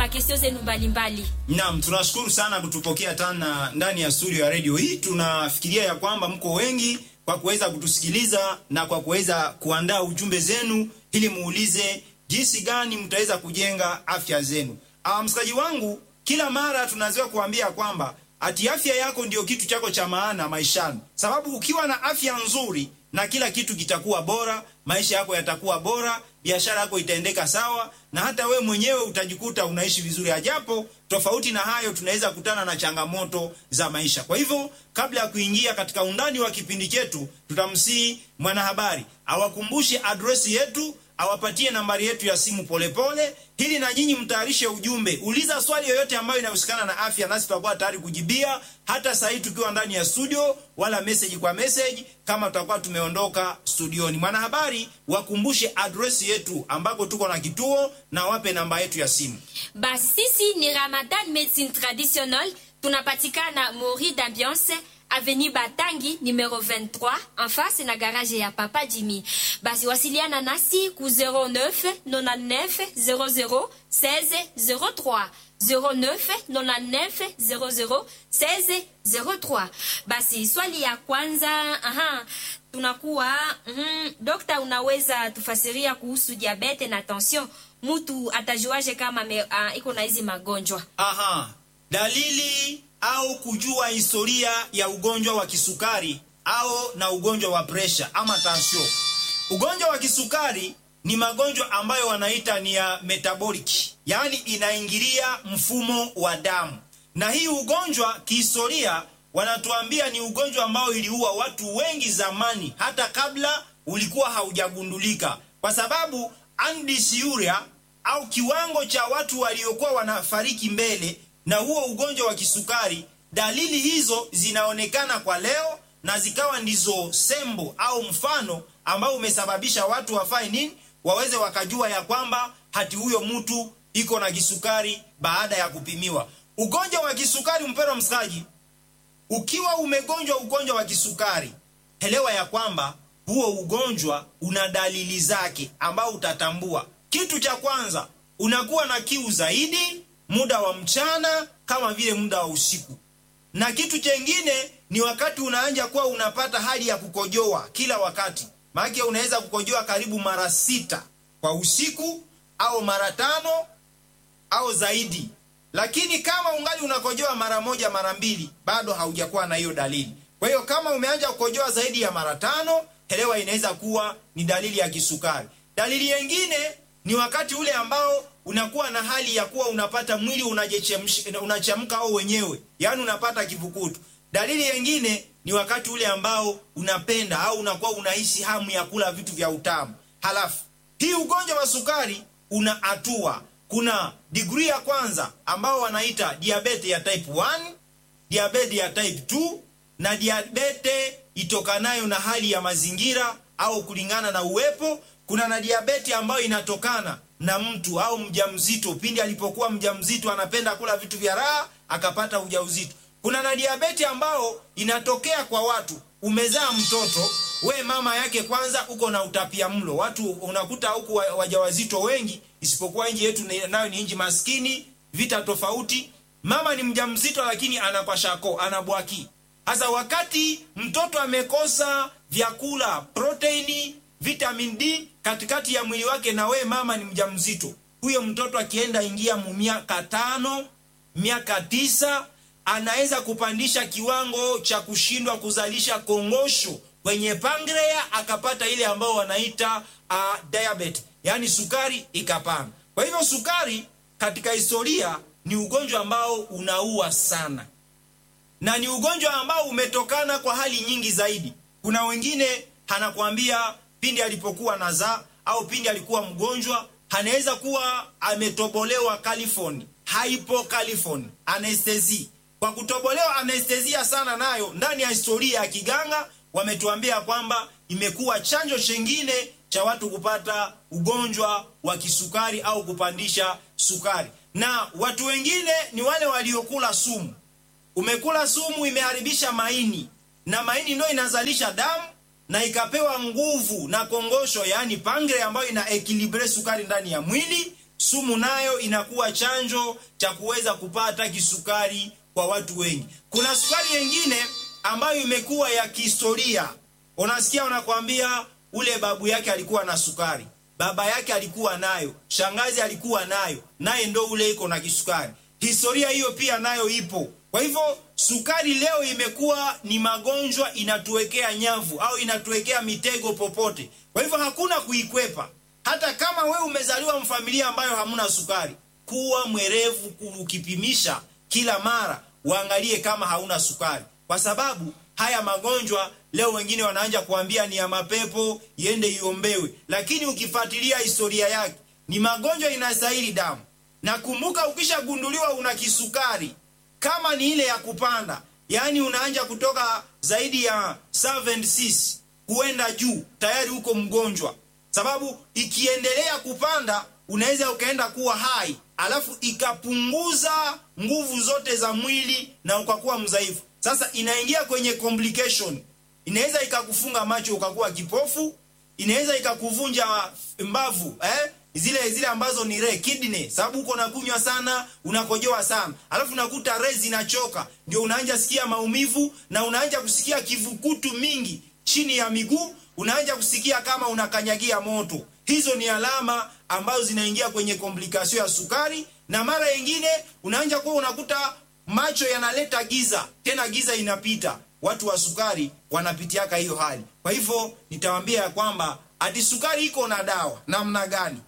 makesio zenu mbalimbali. Naam, tunashukuru sana kutupokea tena ndani ya studio ya redio hii. Tunafikiria ya kwamba mko wengi kwa kuweza kutusikiliza na kwa kuweza kuandaa ujumbe zenu ili muulize jinsi gani mtaweza kujenga afya zenu. Ah, msikaji wangu, kila mara tunazoea kuambia kwamba ati afya yako ndio kitu chako cha maana maishani, sababu ukiwa na afya nzuri na kila kitu kitakuwa bora, maisha yako yatakuwa bora, biashara yako itaendeka sawa, na hata we mwenyewe utajikuta unaishi vizuri. Ajapo tofauti na hayo, tunaweza kutana na changamoto za maisha. Kwa hivyo, kabla ya kuingia katika undani wa kipindi chetu, tutamsihi mwanahabari awakumbushe adresi yetu awapatie nambari yetu ya simu polepole, ili na nyinyi mtayarishe ujumbe. Uliza swali yoyote ambayo inahusikana na afya, nasi tutakuwa tayari kujibia, hata saa hii tukiwa ndani ya studio, wala message kwa message kama tutakuwa tumeondoka studioni. Mwanahabari, wakumbushe adresi yetu ambako tuko na kituo na wape namba yetu ya simu. Basi sisi ni Ramadan Medicine Traditionnelle, tunapatikana Mori d'Ambiance Avenue Batangi numero 23 en face na garage ya Papa Jimmy. Basi wasiliana nasi ku 09 99 00 16 03 09 99 00 16 03. Basi swali ya kwanza, aha, tunakuwa mm, dokta, unaweza tufasiria kuhusu diabete na tension? Mtu atajuaje kama me, uh, iko na hizi magonjwa? Aha, dalili au kujua historia ya ugonjwa wa kisukari au na ugonjwa wa presha ama tansio. Ugonjwa wa kisukari ni magonjwa ambayo wanaita ni ya metabolic, yaani inaingilia mfumo wa damu, na hii ugonjwa kihistoria wanatuambia ni ugonjwa ambao iliua watu wengi zamani, hata kabla ulikuwa haujagundulika, kwa sababu andisiuria au kiwango cha watu waliokuwa wanafariki mbele na huo ugonjwa wa kisukari, dalili hizo zinaonekana kwa leo na zikawa ndizo sembo au mfano ambao umesababisha watu wafanye nini, waweze wakajua ya kwamba hati huyo mtu iko na kisukari baada ya kupimiwa. Ugonjwa wa kisukari, mpendwa msikaji, ukiwa umegonjwa ugonjwa wa kisukari, elewa ya kwamba huo ugonjwa una dalili zake ambao utatambua. Kitu cha kwanza, unakuwa na kiu zaidi muda wa mchana kama vile muda wa usiku, na kitu chengine ni wakati unaanja kuwa unapata hali ya kukojoa kila wakati. Maana unaweza kukojoa karibu mara sita kwa usiku au mara tano au zaidi, lakini kama ungali unakojoa mara moja mara mbili, bado haujakuwa na hiyo dalili. Kwa hiyo kama umeanja kukojoa zaidi ya mara tano, elewa inaweza kuwa ni dalili ya kisukari. Dalili nyingine ni wakati ule ambao unakuwa na hali ya kuwa unapata mwili unachemka au wenyewe, yaani unapata kivukutu. Dalili nyingine ni wakati ule ambao unapenda au unakuwa unahisi hamu ya kula vitu vya utamu. Halafu hii ugonjwa wa sukari una hatua, kuna degree ya kwanza ambao wanaita diabete ya type 1, diabete ya type 2 na diabete itokanayo na hali ya mazingira au kulingana na uwepo. Kuna na diabeti ambayo inatokana na mtu au mjamzito, pindi alipokuwa mjamzito anapenda kula vitu vya raha akapata ujauzito. Kuna na diabeti ambao inatokea kwa watu, umezaa mtoto we mama yake kwanza uko na utapia mlo. Watu unakuta huku wajawazito wengi, isipokuwa nchi yetu nayo ni nchi maskini, vita tofauti. Mama ni mjamzito lakini anakwashako anabwaki. Hasa wakati mtoto amekosa vyakula, proteini, vitamin D katikati ya mwili wake, na we mama ni mjamzito, huyo mtoto akienda ingia mu miaka tano, miaka tisa, anaweza kupandisha kiwango cha kushindwa kuzalisha kongosho kwenye pangrea, akapata ile ambao wanaita uh, diabetes, yaani sukari ikapanda. Kwa hivyo sukari katika historia ni ugonjwa ambao unaua sana na ni ugonjwa ambao umetokana kwa hali nyingi zaidi. Kuna wengine anakwambia pindi alipokuwa nazaa au pindi alikuwa mgonjwa, anaweza kuwa ametobolewa califoni, hypocalifoni, anestesi. Kwa kutobolewa anestesia sana, nayo ndani ya historia ya kiganga wametuambia kwamba imekuwa chanjo chengine cha watu kupata ugonjwa wa kisukari au kupandisha sukari. Na watu wengine ni wale waliokula sumu umekula sumu imeharibisha maini, na maini ndio inazalisha damu na ikapewa nguvu na kongosho, yaani pangre ambayo ina ekilibre sukari ndani ya mwili. sumu nayo inakuwa chanjo cha kuweza kupata kisukari kwa watu wengi. Kuna sukari nyingine ambayo imekuwa ya kihistoria. Unasikia wanakwambia ule babu yake alikuwa na sukari, baba yake alikuwa nayo, shangazi alikuwa nayo, naye ndo ule iko na kisukari. Historia hiyo pia nayo ipo. Kwa hivyo sukari leo imekuwa ni magonjwa, inatuwekea nyavu au inatuwekea mitego popote. Kwa hivyo hakuna kuikwepa. Hata kama wewe umezaliwa mfamilia ambayo hamuna sukari, kuwa mwerevu ukipimisha kila mara, uangalie kama hauna sukari, kwa sababu haya magonjwa leo wengine wanaanja kuambia ni ya mapepo, iende iombewe, lakini ukifuatilia historia yake ni magonjwa inastahili damu. Na kumbuka, ukishagunduliwa una kisukari kama ni ile ya kupanda, yaani unaanja kutoka zaidi ya 76 kuenda juu, tayari uko mgonjwa, sababu ikiendelea kupanda unaweza ukaenda kuwa hai, alafu ikapunguza nguvu zote za mwili na ukakuwa mdhaifu. Sasa inaingia kwenye complication, inaweza ikakufunga macho ukakuwa kipofu, inaweza ikakuvunja mbavu eh? zile zile ambazo ni re kidney, sababu uko nakunywa sana, unakojoa sana, alafu unakuta re zinachoka, ndio unaanja sikia maumivu na unaanja kusikia kivukutu mingi chini ya miguu, unaanja kusikia kama unakanyagia moto. Hizo ni alama ambazo zinaingia kwenye komplikasio ya sukari, na mara nyingine unaanja kuwa unakuta macho yanaleta giza, tena giza inapita. Watu wa sukari wanapitiaka hiyo hali. Kwa hivyo nitawaambia ya kwamba ati sukari iko na dawa namna gani?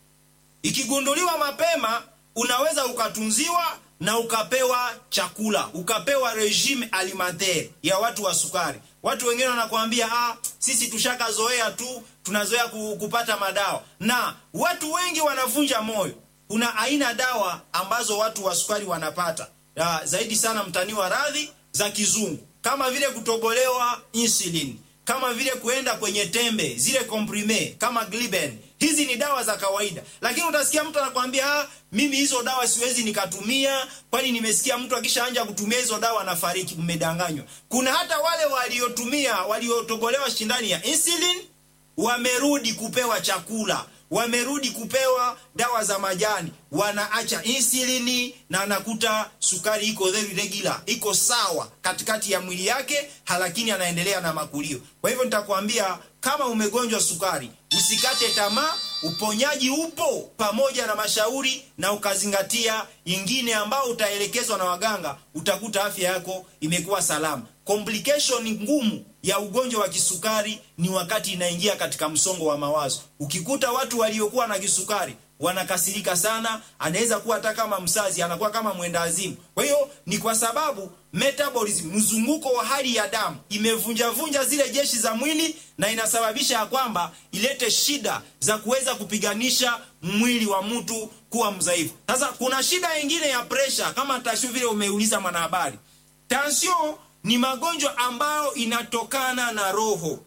Ikigunduliwa mapema, unaweza ukatunziwa na ukapewa chakula, ukapewa regime alimentaire ya watu wa sukari. Watu wengine wanakuambia ah, sisi tushakazoea tu, tunazoea kupata madawa, na watu wengi wanavunja moyo. Kuna aina dawa ambazo watu wa sukari wanapata ya, zaidi sana mtani wa radhi za kizungu, kama vile kutobolewa insulin, kama vile kuenda kwenye tembe zile comprime kama Gliben. Hizi ni dawa za kawaida, lakini utasikia mtu anakwambia ah, mimi hizo dawa siwezi nikatumia, kwani nimesikia mtu akishaanja kutumia hizo dawa anafariki. Mmedanganywa. Kuna hata wale waliotumia waliotobolewa shindani ya insulin wamerudi kupewa chakula wamerudi kupewa dawa za majani, wanaacha insulini na anakuta sukari iko very regular, iko sawa katikati ya mwili yake, lakini anaendelea na makulio. Kwa hivyo nitakwambia kama umegonjwa sukari, usikate tamaa, uponyaji upo pamoja na mashauri, na ukazingatia ingine ambao utaelekezwa na waganga, utakuta afya yako imekuwa salama. Complication ngumu ya ugonjwa wa kisukari ni wakati inaingia katika msongo wa mawazo. Ukikuta watu waliokuwa na kisukari wanakasirika sana, anaweza kuwa hata kama msazi, anakuwa kama mwenda azimu. Kwa hiyo ni kwa sababu metabolism, mzunguko wa hali ya damu imevunjavunja zile jeshi za mwili, na inasababisha ya kwamba ilete shida za kuweza kupiganisha mwili wa mtu kuwa mdhaifu. Sasa kuna shida nyingine ya presha, kama tashu vile umeuliza mwanahabari. Tansio ni magonjwa ambayo inatokana na roho,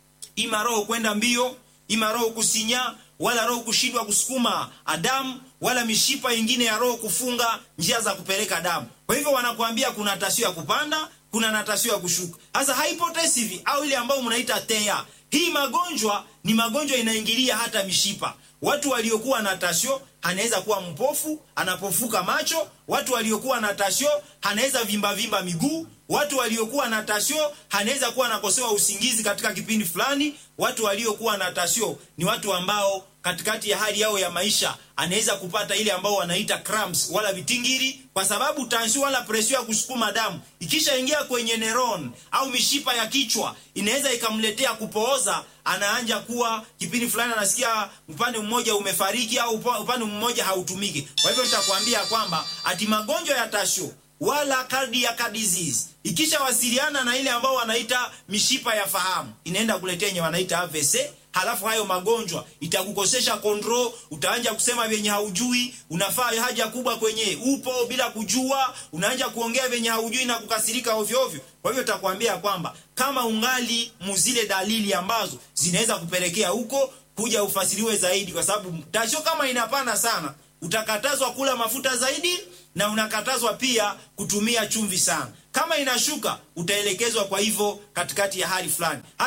ima roho kwenda mbio, ima roho kusinya, wala roho kushindwa kusukuma damu, wala mishipa ingine ya roho kufunga njia za kupeleka damu. Kwa hivyo wanakuambia kuna tasio ya kupanda, kuna na tasio ya kushuka. Sasa hypotensive au ile ambayo mnaita TEA, hii magonjwa ni magonjwa inaingilia hata mishipa. Watu waliokuwa na tasio anaweza kuwa mpofu, anapofuka macho. Watu waliokuwa na tasio anaweza vimba vimba miguu. Watu waliokuwa na tasio anaweza kuwa anakosewa usingizi katika kipindi fulani. Watu waliokuwa na tasio ni watu ambao katikati ya hali yao ya maisha anaweza kupata ile ambao wanaita cramps wala vitingiri, kwa sababu tansio wala presio ya kusukuma damu ikishaingia kwenye neuron au mishipa ya kichwa inaweza ikamletea kupooza. Anaanja kuwa kipindi fulani anasikia upande mmoja umefariki au upande mmoja hautumiki. Kwa hivyo nitakwambia kwamba ati magonjwa ya tasio wala cardiac disease ikishawasiliana na ile ambao wanaita mishipa ya fahamu inaenda kuletea yenye wanaita AVC. Halafu hayo magonjwa itakukosesha control, utaanja kusema vyenye haujui, unafaa haja kubwa kwenye upo bila kujua, unaanja kuongea vyenye haujui na kukasirika ovyo ovyo. Kwa hivyo takwambia kwamba kama ungali muzile dalili ambazo zinaweza kupelekea huko, kuja ufasiriwe zaidi, kwa sababu tasio kama inapana sana, utakatazwa kula mafuta zaidi na unakatazwa pia kutumia chumvi sana. Kama inashuka utaelekezwa kwa hivyo katikati ya hali fulani. Hasa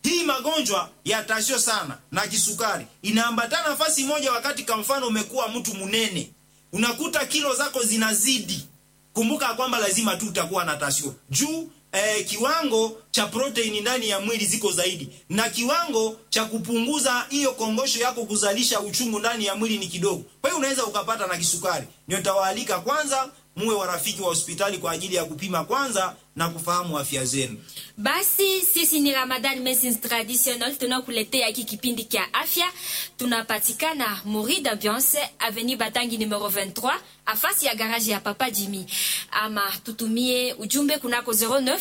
hii magonjwa ya tasio sana na kisukari inaambatana nafasi moja wakati kwa mfano umekuwa mtu mnene unakuta kilo zako zinazidi kumbuka kwamba lazima tu utakuwa na tasio juu eh, kiwango cha proteini ndani ya mwili ziko zaidi na kiwango cha kupunguza hiyo kongosho yako kuzalisha uchungu ndani ya mwili ni kidogo kwa hiyo unaweza ukapata na kisukari ndio tawaalika kwanza muwe warafiki wa hospitali kwa ajili ya kupima kwanza na kufahamu afya zenu basi sisi ni ramadan medicines traditional tunakuletea hiki kipindi kya afya tunapatikana mori d'ambiance avenue batangi numero 23 afasi ya garage ya papa jimmy ama tutumie ujumbe kunako 09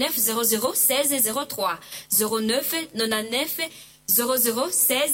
99 00 16 03 09 99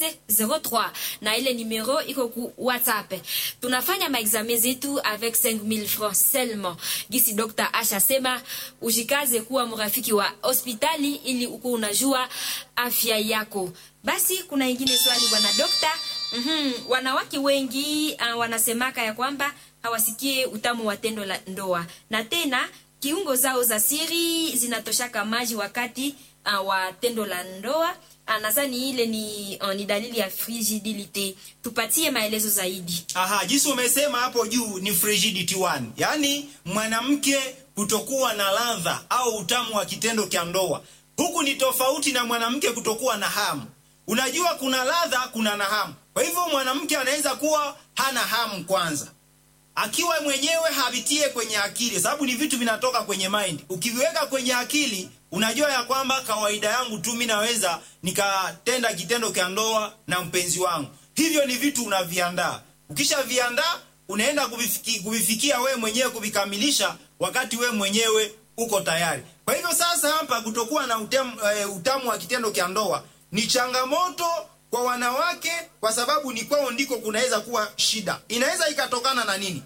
001603 na ile numero iko ku whatsapp tunafanya maexame zetu avec 5000 francs seulement gisi dr asha sema ujikaze kuwa mrafiki wa hospitali ili uko unajua afya yako basi kuna ingine swali bwana dokta mm-hmm. wanawake wengi uh, wanasemaka ya kwamba hawasikie utamu wa tendo la ndoa na tena kiungo zao za siri zinatoshaka maji wakati uh, wa tendo la ndoa nadhani ile ni, uh, ni dalili ya frigidilite tupatie maelezo zaidi aha jinsi umesema hapo juu ni frigidity one yaani mwanamke kutokuwa na ladha au utamu wa kitendo cha ndoa huku ni tofauti na mwanamke kutokuwa na hamu unajua kuna ladha kuna na hamu kwa hivyo mwanamke anaweza kuwa hana hamu kwanza akiwa mwenyewe havitie kwenye akili sababu ni vitu vinatoka kwenye mind ukiviweka kwenye akili unajua ya kwamba kawaida yangu tu mi naweza nikatenda kitendo cha ndoa na mpenzi wangu hivyo ni vitu unaviandaa ukishaviandaa unaenda kuvifiki, kuvifikia wewe mwenyewe kuvikamilisha wakati wewe mwenyewe uko tayari kwa hivyo sasa hapa kutokuwa na utamu, uh, utamu wa kitendo cha ndoa ni changamoto kwa wanawake kwa sababu ni kwao ndiko kunaweza kuwa shida inaweza ikatokana na nini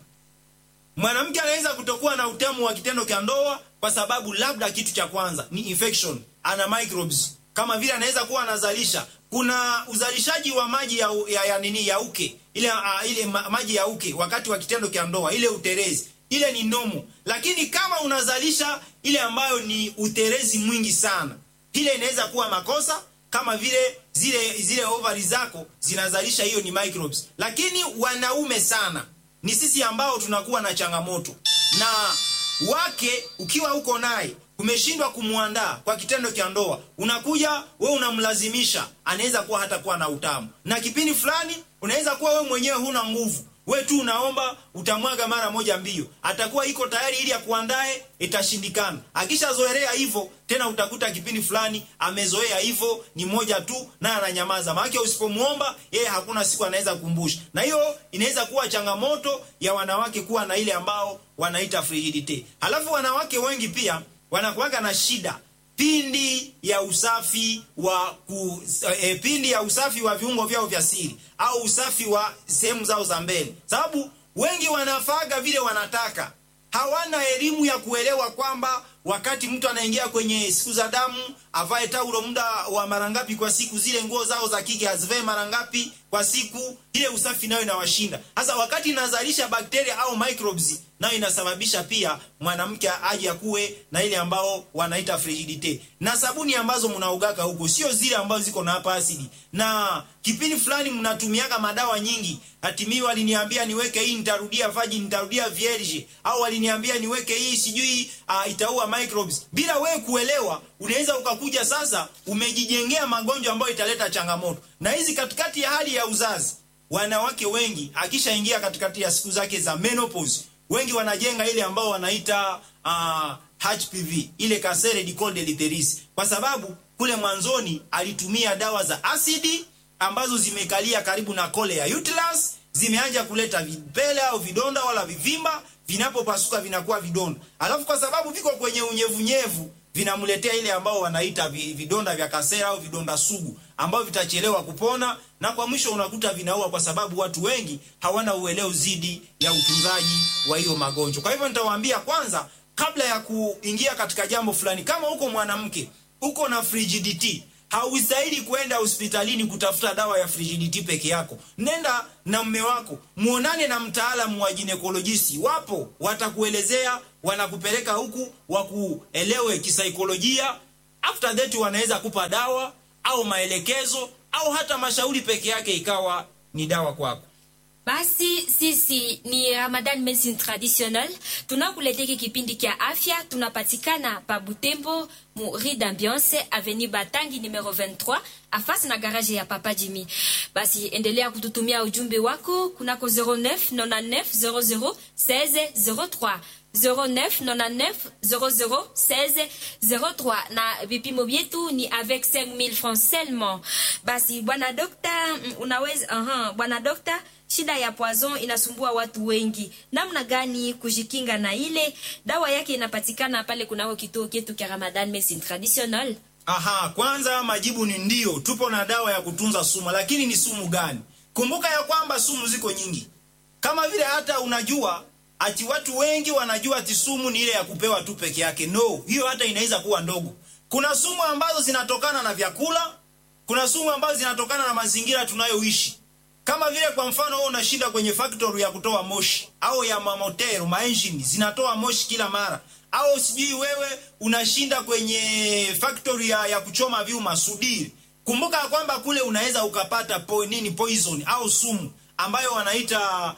mwanamke anaweza kutokuwa na utamu wa kitendo cha ndoa kwa sababu labda kitu cha kwanza ni infection ana microbes kama vile anaweza kuwa anazalisha kuna uzalishaji wa maji ya, ya, ya nini ya uke ile uh, ile ma, maji ya uke wakati wa kitendo cha ndoa ile uterezi ile ni nomo lakini kama unazalisha ile ambayo ni uterezi mwingi sana ile inaweza kuwa makosa kama vile zile zile ovari zako zinazalisha hiyo ni microbes lakini wanaume sana ni sisi ambao tunakuwa na changamoto na wake ukiwa uko naye umeshindwa kumwandaa kwa kitendo cha ndoa unakuja we unamlazimisha anaweza kuwa hata kuwa na utamu na kipindi fulani unaweza kuwa we mwenyewe huna nguvu we tu unaomba utamwaga mara moja mbio atakuwa iko tayari ili akuandae itashindikana akishazoelea hivyo tena utakuta kipindi fulani amezoea hivyo ni moja tu naye ananyamaza maanake usipomwomba yeye hakuna siku anaweza kukumbusha na hiyo inaweza kuwa changamoto ya wanawake kuwa na ile ambao wanaita frigidite halafu wanawake wengi pia wanakuwaga na shida pindi ya usafi wa ku, e, pindi ya usafi wa viungo vyao vya siri au usafi wa sehemu zao za mbele sababu wengi wanafaga vile wanataka hawana elimu ya kuelewa kwamba wakati mtu anaingia kwenye siku za damu avae taulo muda wa mara ngapi kwa siku zile nguo zao za kike azivae mara ngapi kwa siku ile usafi nayo inawashinda sasa wakati inazalisha bakteria au microbes nayo inasababisha pia mwanamke aje akuwe na ile ambao wanaita frigidite na sabuni ambazo mnaugaka huko sio zile ambazo ziko na hapa asidi na kipindi fulani mnatumiaga madawa nyingi hatimii waliniambia niweke hii nitarudia vaji nitarudia vierge au waliniambia niweke hii sijui uh, itaua microbes bila wewe kuelewa unaweza ukakuja sasa umejijengea magonjwa ambayo italeta changamoto na hizi katikati ya hali ya uzazi wanawake wengi akishaingia katikati ya siku zake za menopause wengi wanajenga ile ambao wanaita uh, HPV ile kasere di col deleteris kwa sababu kule mwanzoni alitumia dawa za asidi ambazo zimekalia karibu na kole ya uterus zimeanza kuleta vipele au vidonda wala vivimba vinapopasuka vinakuwa vidonda alafu kwa sababu viko kwenye unyevunyevu vinamletea ile ambao wanaita vidonda vya kasera au vidonda sugu ambao vitachelewa kupona na kwa mwisho unakuta vinaua kwa sababu watu wengi hawana uelewa zidi ya utunzaji wa hiyo magonjwa kwa hivyo nitawaambia kwanza kabla ya kuingia katika jambo fulani kama uko mwanamke uko na frigidity haustahili kwenda hospitalini kutafuta dawa ya frigidity peke yako nenda na mme wako muonane na mtaalamu wa ginekolojisi wapo watakuelezea wanakupeleka huku wakuelewe kisaikolojia after that wanaweza kupa dawa au maelekezo au hata mashauri peke yake ikawa ni dawa kwako. Basi sisi ni Ramadan Medicine Traditional, tunakuletea kipindi kia afya. Tunapatikana pa Butembo mu Rue d'Ambiance Avenue Batangi numero 23 afasi na garage ya Papa Jimmy. Basi endelea kututumia ujumbe wako kunako 09 99 00 16 03 09 99 00 16 03 na vipimo vyetu ni avec 5000 francs seulement. Basi bwana dokta, unaweza aha, bwana dokta shida ya poison inasumbua watu wengi. Namna gani kujikinga na ile? Dawa yake inapatikana pale kunako kituo chetu cha Ramadan Medicine Traditional. Aha, kwanza majibu ni ndio, tupo na dawa ya kutunza sumu, lakini ni sumu gani? Kumbuka ya kwamba sumu ziko nyingi, kama vile hata unajua ati watu wengi wanajua ati sumu ni ile ya kupewa tu peke yake. No, hiyo hata inaweza kuwa ndogo. Kuna sumu ambazo zinatokana na vyakula, kuna sumu ambazo zinatokana na mazingira tunayoishi kama vile kwa mfano wewe unashinda kwenye factory ya kutoa moshi au ya mamotero maengine zinatoa moshi kila mara, au sijui wewe unashinda kwenye factory ya, ya kuchoma vyuma sudiri. Kumbuka kwamba kule unaweza ukapata po, nini poison au sumu ambayo wanaita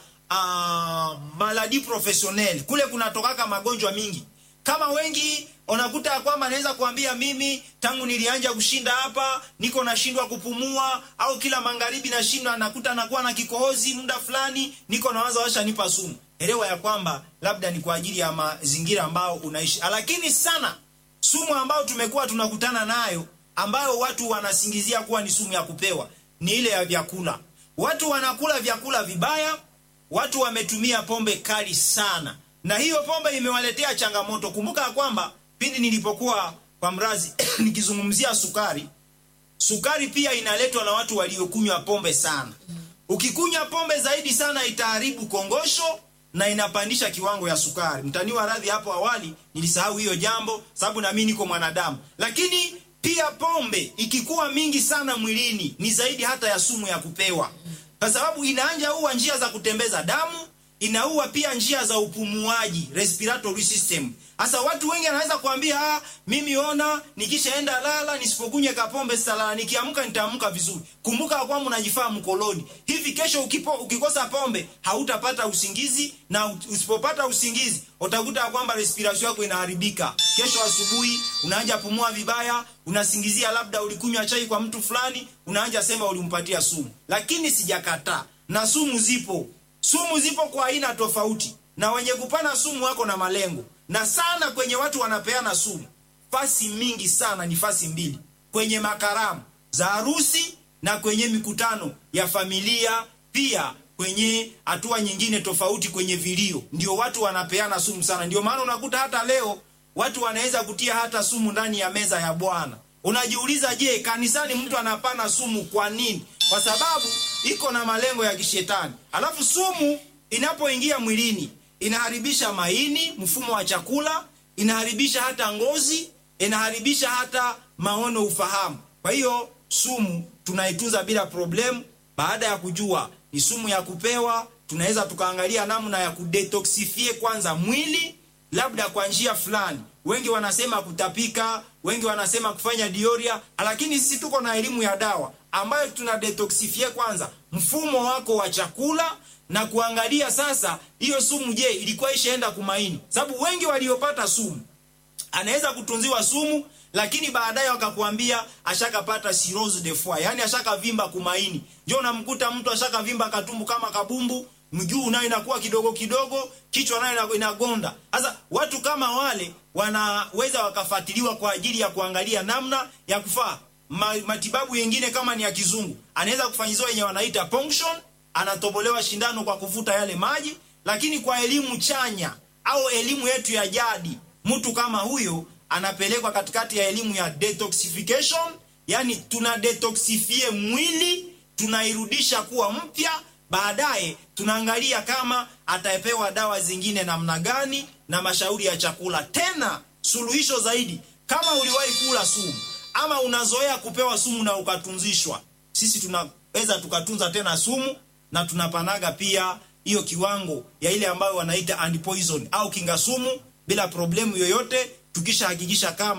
uh, maladi professionnel. Kule kunatokaka magonjwa mingi kama wengi unakuta kwamba anaweza kuambia mimi tangu nilianja kushinda hapa niko nashindwa kupumua, au kila magharibi nashindwa, nakuta nakuwa na kikohozi muda fulani, niko nawaza washa nipa sumu. Elewa ya kwamba labda ni kwa ajili ya mazingira ambao unaishi, lakini sana sumu ambayo tumekuwa tunakutana nayo ambayo watu wanasingizia kuwa ni sumu ya kupewa ni ile ya vyakula. Watu wanakula vyakula vibaya, watu wametumia pombe kali sana na hiyo pombe imewaletea changamoto. Kumbuka kwamba pindi nilipokuwa kwa mrazi nikizungumzia sukari, sukari pia inaletwa na watu waliokunywa pombe sana. Ukikunywa pombe zaidi sana itaharibu kongosho na inapandisha kiwango ya sukari. Mtaniwa radhi, hapo awali nilisahau hiyo jambo, sababu na mimi niko mwanadamu. Lakini pia pombe ikikuwa mingi sana mwilini ni zaidi hata ya sumu ya kupewa, kwa sababu inaanja uwa njia za kutembeza damu inaua pia njia za upumuaji respiratory system. Sasa watu wengi anaweza kuambia ah, mimi ona nikishaenda lala nisipokunywa kapombe salala, nikiamka nitaamka vizuri. Kumbuka kwamba unajifaa mkoloni. Hivi kesho ukipo, ukikosa pombe hautapata usingizi, na usipopata usingizi utakuta kwamba respiration yako inaharibika. Kesho asubuhi unaanza pumua vibaya, unasingizia labda ulikunywa chai kwa mtu fulani, unaanza sema ulimpatia sumu. Lakini sijakataa, na sumu zipo Sumu zipo kwa aina tofauti, na wenye kupana sumu wako na malengo. Na sana kwenye watu wanapeana sumu, fasi mingi sana ni fasi mbili, kwenye makaramu za harusi na kwenye mikutano ya familia, pia kwenye hatua nyingine tofauti, kwenye vilio, ndio watu wanapeana sumu sana. Ndio maana unakuta hata leo watu wanaweza kutia hata sumu ndani ya meza ya Bwana. Unajiuliza, je, kanisani mtu anapana sumu kwa nini? Kwa sababu iko na malengo ya kishetani. Alafu sumu inapoingia mwilini inaharibisha maini, mfumo wa chakula, inaharibisha hata ngozi, inaharibisha hata maono, ufahamu. Kwa hiyo sumu tunaitunza bila problemu. Baada ya kujua ni sumu ya kupewa, tunaweza tukaangalia namna ya kudetoxifie kwanza mwili, labda kwa njia fulani. Wengi wanasema kutapika, wengi wanasema kufanya dioria, lakini sisi tuko na elimu ya dawa ambayo tuna detoxifie kwanza mfumo wako wa chakula na kuangalia sasa hiyo sumu, je, ilikuwa ishaenda kumaini? Sababu wengi waliopata sumu anaweza kutunziwa sumu, lakini baadaye wakakuambia ashakapata cirrhose de foie, yani ashakavimba kumaini. Ndio unamkuta mtu ashakavimba katumbu kama kabumbu, mguu nayo inakuwa kidogo kidogo, kichwa nayo inagonda. Sasa watu kama wale wanaweza wakafuatiliwa kwa ajili ya kuangalia namna ya kufaa Ma, matibabu yengine kama ni ya kizungu anaweza kufanyiziwa yenye wanaita ponction, anatobolewa shindano kwa kuvuta yale maji. Lakini kwa elimu chanya au elimu yetu ya jadi, mtu kama huyo anapelekwa katikati ya elimu ya detoxification, yani tuna detoxifie mwili, tunairudisha kuwa mpya. Baadaye tunaangalia kama atapewa dawa zingine namna gani na mashauri ya chakula. Tena suluhisho zaidi, kama uliwahi kula sumu ama unazoea kupewa sumu na ukatunzishwa, sisi tunaweza tukatunza tena sumu na tunapanaga pia hiyo kiwango ya ile ambayo wanaita antipoison au kinga sumu bila problemu yoyote, tukishahakikisha kama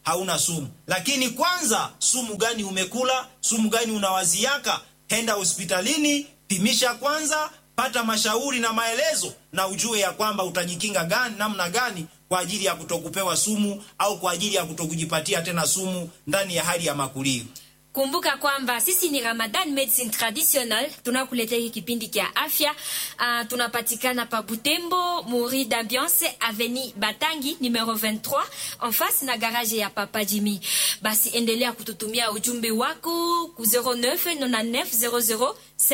hauna sumu lakini kwanza sumu gani umekula sumu gani unawaziaka henda hospitalini pimisha kwanza pata mashauri na maelezo na ujue ya kwamba utajikinga gani namna gani kwa ajili ya kutokupewa sumu au kwa ajili ya kutokujipatia tena sumu ndani ya hali ya makulio kumbuka kwamba sisi ni ramadan medicine traditional tunakuletea hiki kipindi kya afya uh, tunapatikana pa butembo muri d'ambiance aveni batangi numero 23 en face na garage ya papa jimi basi endelea kututumia ujumbe wako ku 0999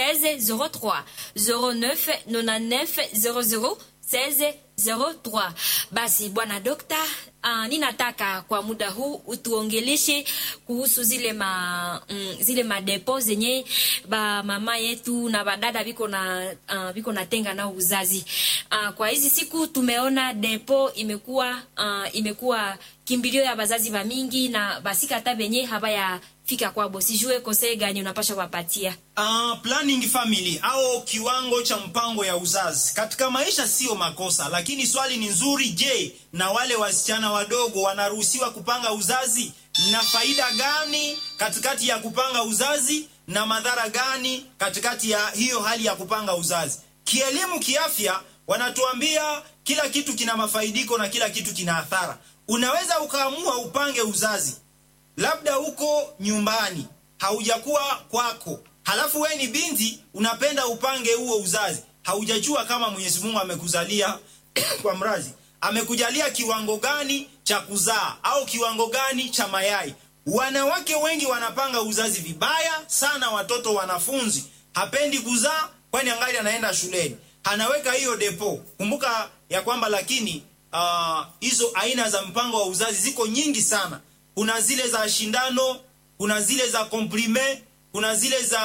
00 16 03 0999 00 1603 basi bwana dokta uh, ninataka kwa muda huu utuongeleshe kuhusu zile ma mm, zile madepo zenye ba mama yetu na badada biko na uh, biko natenga na uzazi uh, kwa hizi siku tumeona depo imekuwa uh, imekuwa kimbilio ya bazazi ba mingi na basika hata benye habaya fika kwabo sijue kosee gani unapasha wapatia Uh, planning family au kiwango cha mpango ya uzazi katika maisha sio makosa, lakini swali ni nzuri. Je, na wale wasichana wadogo wanaruhusiwa kupanga uzazi? Na faida gani katikati ya kupanga uzazi na madhara gani katikati ya hiyo hali ya kupanga uzazi? Kielimu, kiafya, wanatuambia kila kitu kina mafaidiko na kila kitu kina athara. Unaweza ukaamua upange uzazi labda uko nyumbani haujakuwa kwako halafu we ni binti unapenda upange huo uzazi haujajua kama mwenyezi mungu amekuzalia kwa mrazi amekujalia kiwango gani cha kuzaa au kiwango gani cha mayai wanawake wengi wanapanga uzazi vibaya sana watoto wanafunzi hapendi kuzaa kwani angali anaenda shuleni anaweka hiyo depo kumbuka ya kwamba lakini hizo uh, aina za mpango wa uzazi ziko nyingi sana kuna zile za shindano kuna zile za komprime kuna zile za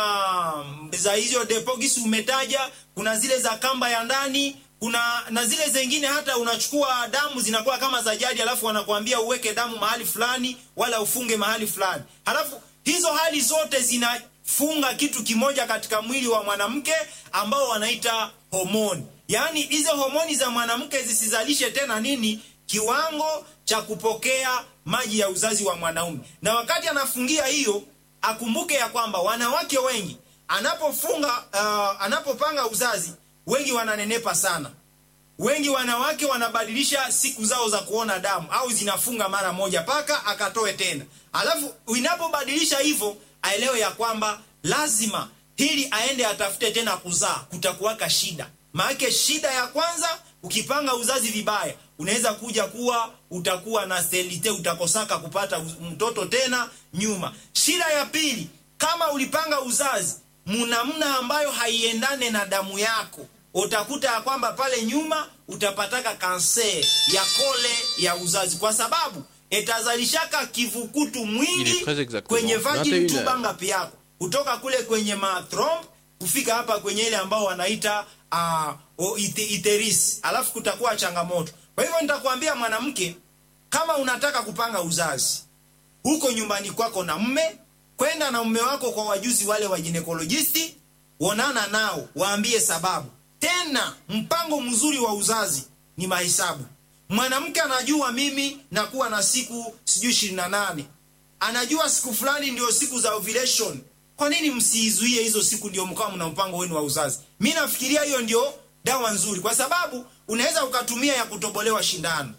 za hizo depogisi umetaja kuna zile za kamba ya ndani kuna na zile zingine hata unachukua damu zinakuwa kama za jadi alafu wanakuambia uweke damu mahali fulani wala ufunge mahali fulani halafu hizo hali zote zinafunga kitu kimoja katika mwili wa mwanamke ambao wanaita homoni yaani hizo homoni za mwanamke zisizalishe tena nini kiwango cha kupokea maji ya uzazi wa mwanaume na wakati anafungia hiyo akumbuke ya kwamba wanawake wengi anapofunga uh, anapopanga uzazi wengi wananenepa sana wengi wanawake wanabadilisha siku zao za kuona damu au zinafunga mara moja paka akatoe tena alafu inapobadilisha hivyo aelewe ya kwamba lazima hili aende atafute tena kuzaa kutakuwaka shida maanake shida ya kwanza ukipanga uzazi vibaya unaweza kuja kuwa utakuwa na stelite utakosaka kupata mtoto tena nyuma shida ya pili kama ulipanga uzazi munamna ambayo haiendane na damu yako utakuta ya kwamba pale nyuma utapataka kanser ya kole ya uzazi kwa sababu itazalishaka kivukutu mwingi kwenye vagin tubanga yako kutoka kule kwenye mathromb kufika hapa kwenye ile ambao wanaita uh, ite, iteris alafu kutakuwa changamoto kwa hivyo nitakwambia mwanamke kama unataka kupanga uzazi huko nyumbani kwako na mme kwenda na mme wako kwa wajuzi wale wa ginekolojisti onana nao waambie sababu tena mpango mzuri wa uzazi ni mahesabu mwanamke anajua mimi nakuwa na siku sijui ishirini na nane anajua siku fulani ndio siku za ovulation kwa nini msiizuie hizo siku ndio mkawa mna mpango wenu wa uzazi mi nafikiria hiyo ndio dawa nzuri kwa sababu unaweza ukatumia ya kutobolewa shindano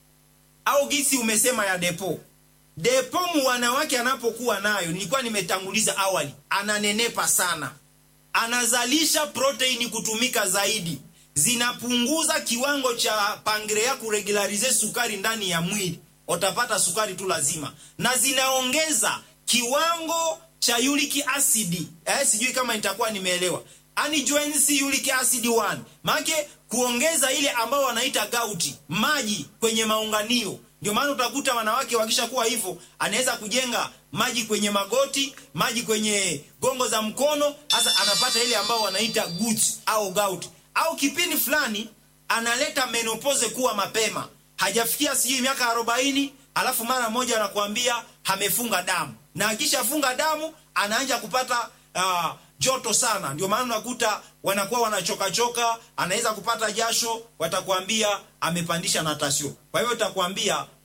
au gisi umesema ya depo depo mu wanawake anapokuwa nayo nilikuwa nimetanguliza awali ananenepa sana anazalisha proteini kutumika zaidi zinapunguza kiwango cha pangrea kuregularize sukari ndani ya mwili utapata sukari tu lazima na zinaongeza kiwango cha uric acid eh, sijui kama nitakuwa nimeelewa ani joins uric acid 1 maake kuongeza ile ambao wanaita gauti maji kwenye maunganio ndio maana utakuta wanawake wakishakuwa hivyo anaweza kujenga maji kwenye magoti maji kwenye gongo za mkono hasa anapata ile ambao wanaita gut au gout au kipindi fulani analeta menopause kuwa mapema hajafikia sijui miaka arobaini alafu mara moja anakuambia amefunga damu na akishafunga damu anaanja kupata uh, joto sana ndio maana unakuta wanakuwa wanachokachoka anaweza kupata jasho watakwambia amepandisha natasio kwa hivyo utakwambia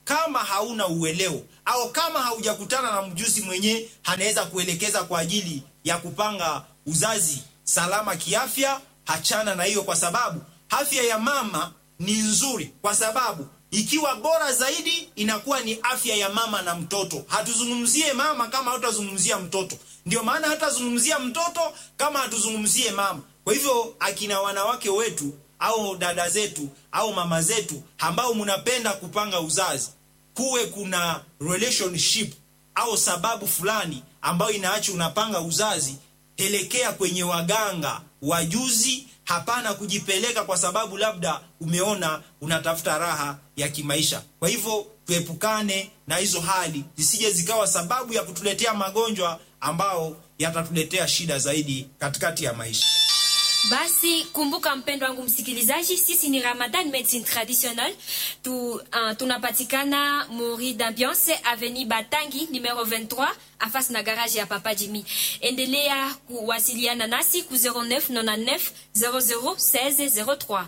kama hauna uelewo au kama haujakutana na mjusi mwenye anaweza kuelekeza kwa ajili ya kupanga uzazi salama kiafya, hachana na hiyo, kwa sababu afya ya mama ni nzuri, kwa sababu ikiwa bora zaidi inakuwa ni afya ya mama na mtoto. Hatuzungumzie mama kama hatutazungumzia mtoto, ndio maana hatazungumzia mtoto kama hatuzungumzie mama. Kwa hivyo akina wanawake wetu au dada zetu au mama zetu ambao mnapenda kupanga uzazi, kuwe kuna relationship au sababu fulani ambayo inaacha unapanga uzazi, pelekea kwenye waganga wajuzi. Hapana kujipeleka kwa sababu labda umeona unatafuta raha ya kimaisha. Kwa hivyo tuepukane na hizo hali zisije zikawa sababu ya kutuletea magonjwa ambao yatatuletea shida zaidi katikati ya maisha. Basi kumbuka, mpendo wangu msikilizaji, sisi ni Ramadan Medicine Traditionnel tu, uh, tunapatikana Mori d'Ambiance Avenue Batangi numero 23 afasi na garage ya Papa Jimmy. Endelea kuwasiliana nasi ku 0999 00 16 03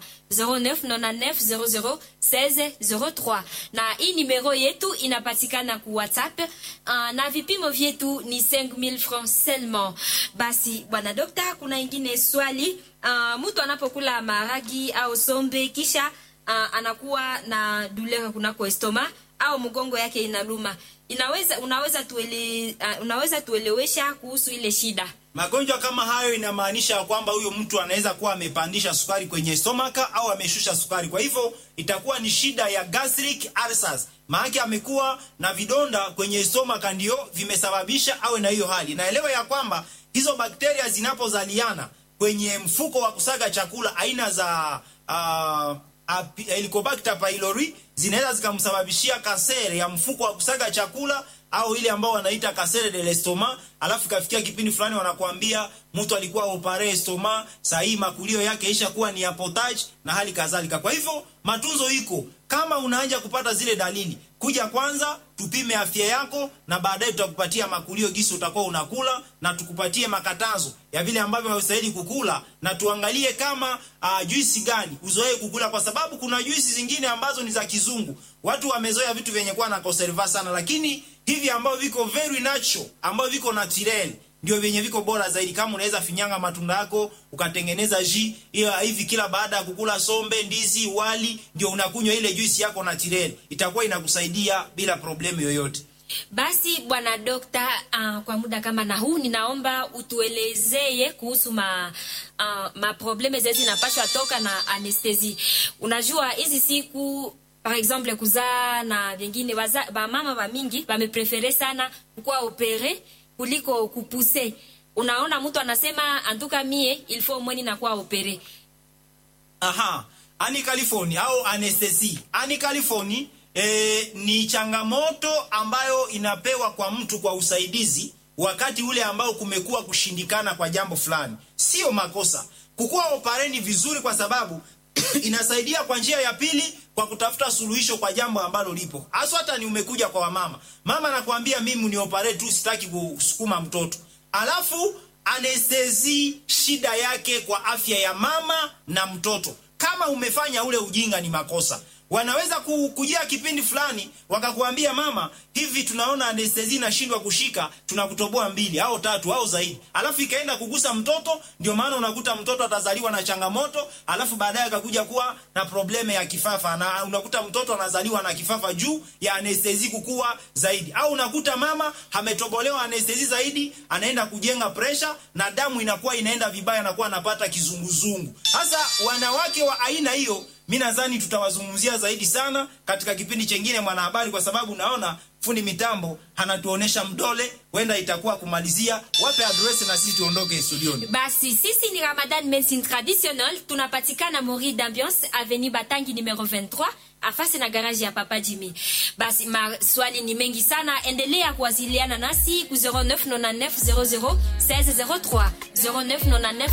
0999 00 16 03, na hii numero yetu inapatikana ku WhatsApp uh, na vipimo vyetu ni 5000 francs seulement. Basi bwana dokta, kuna ingine swali uh, mtu anapokula maragi au sombe kisha uh, anakuwa na douleur kunako estoma au mgongo yake inaluma, inaweza unaweza tuele, uh, unaweza tuelewesha kuhusu ile shida? Magonjwa kama hayo inamaanisha kwamba huyo mtu anaweza kuwa amepandisha sukari kwenye stomaka au ameshusha sukari. Kwa hivyo itakuwa ni shida ya gastric ulcers, maana amekuwa na vidonda kwenye stomaka ndio vimesababisha awe na hiyo hali. Naelewa ya kwamba hizo bakteria zinapozaliana kwenye mfuko wa kusaga chakula aina za uh, Helicobacter pylori zinaweza zikamsababishia kasere ya mfuko wa kusaga chakula au ile ambao wanaita kasere de l'estomac. Alafu ikafikia kipindi fulani wanakuambia mtu alikuwa opare estoma, saa hii makulio yake isha kuwa ni ya potage na hali kadhalika. Kwa hivyo matunzo iko, kama unaanza kupata zile dalili, kuja kwanza tupime afya yako, na baadaye tutakupatia makulio gisi utakuwa unakula, na tukupatie makatazo ya vile ambavyo haustahili kukula, na tuangalie kama uh, juisi gani uzoee kukula, kwa sababu kuna juisi zingine ambazo ni za kizungu. Watu wamezoea vitu vyenye kuwa na conserva sana, lakini hivi ambavyo viko very natural, ambavyo viko natural ndio vyenye viko bora zaidi. Kama unaweza finyanga matunda yako ukatengeneza ji hiyo hivi, kila baada ya kukula sombe, ndizi, wali, ndio unakunywa ile juisi yako natural, itakuwa inakusaidia bila problemu yoyote. Basi bwana dokta, uh, kwa muda kama na huu ninaomba utuelezee kuhusu ma uh, ma probleme zezi zinapashwa toka na anestesi. Unajua hizi siku par exemple kuzaa na vingine, ba mama ba mingi bameprefere sana kukuwa opere kuliko kupuse. Unaona, mtu anasema antuka mie il faut mweni na kuwa opere. Aha, ani California au anestesi ani California E, ni changamoto ambayo inapewa kwa mtu kwa usaidizi wakati ule ambao kumekuwa kushindikana kwa jambo fulani. Sio makosa kukuwa opareni vizuri, kwa sababu inasaidia kwa njia ya pili kwa kutafuta suluhisho kwa jambo ambalo lipo hasa. Hata ni umekuja kwa wamama, mama anakuambia mimi ni opare tu, sitaki kusukuma mtoto, alafu anestezi shida yake kwa afya ya mama na mtoto. Kama umefanya ule ujinga, ni makosa wanaweza kujia kipindi fulani wakakuambia, mama, hivi tunaona anestezi inashindwa kushika, tunakutoboa mbili au tatu au zaidi, alafu ikaenda kugusa mtoto. Ndio maana unakuta mtoto atazaliwa na changamoto, alafu baadaye akakuja kuwa na probleme ya kifafa, na unakuta mtoto anazaliwa na kifafa juu ya anestezi kukua zaidi, au unakuta mama ametobolewa anestezi zaidi, anaenda kujenga presha na damu inakuwa inaenda vibaya, anakuwa anapata kizunguzungu. Sasa wanawake wa aina hiyo mi nadhani tutawazungumzia zaidi sana katika kipindi chengine Mwanahabari, kwa sababu naona fundi mitambo anatuonesha mdole, huenda itakuwa kumalizia. Wape adresi na sisi tuondoke studioni. Basi sisi ni Ramadan Medicine Traditionnel, tunapatikana Mori d'Ambiance Avenue Batangi numero 23 afasi na garaji ya Papa Jimmy. Basi maswali ni mengi sana, endelea kuwasiliana nasi ku 0999 00 16 03 0999